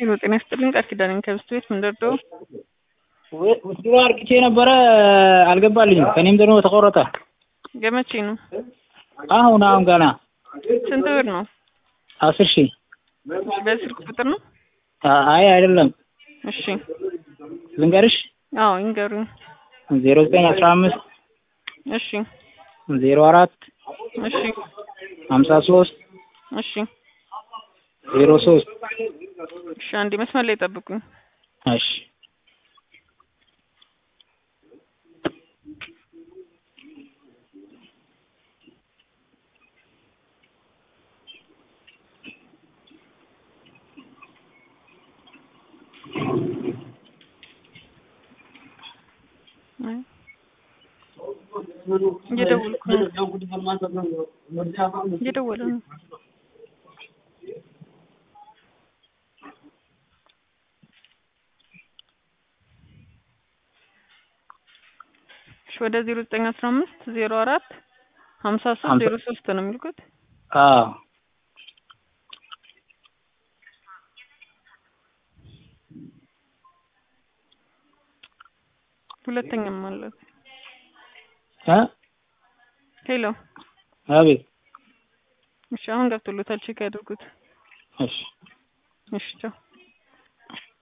ሄሎ ጤና ይስጥልኝ ቃል ኪዳን ከብስት ቤት ምንደርደው ውስጥሮ አርግቼ ነበረ አልገባልኝም። ከኔም ደግሞ ተቆረጠ። ገመቼ ነው። አሁን አሁን ገና ስንት ብር ነው? አስር ሺህ እሺ፣ በስልክ ቁጥር ነው? አይ አይደለም፣ እሺ፣ ልንገርሽ አዎ ይንገሩኝ። ዜሮ ዘጠኝ አስራ አምስት እሺ፣ ዜሮ አራት እሺ፣ ሀምሳ ሶስት እሺ፣ ዜሮ ሶስት እሺ። አንዴ መስመር ላይ ጠብቁኝ። እሺ እየደወልኩ ነው። እየደወለ ነው። እሺ ወደ ዜሮ ዘጠኝ አስራ አምስት ዜሮ አራት ሀምሳ ሶስት ዜሮ ሶስት ነው የሚልኩት። አዎ ሁለተኛም አለት እ ሄሎ አቤት እሺ አሁን ገብቶሎታል። ቼክ ያድርጉት። እሺ እሺ ቻው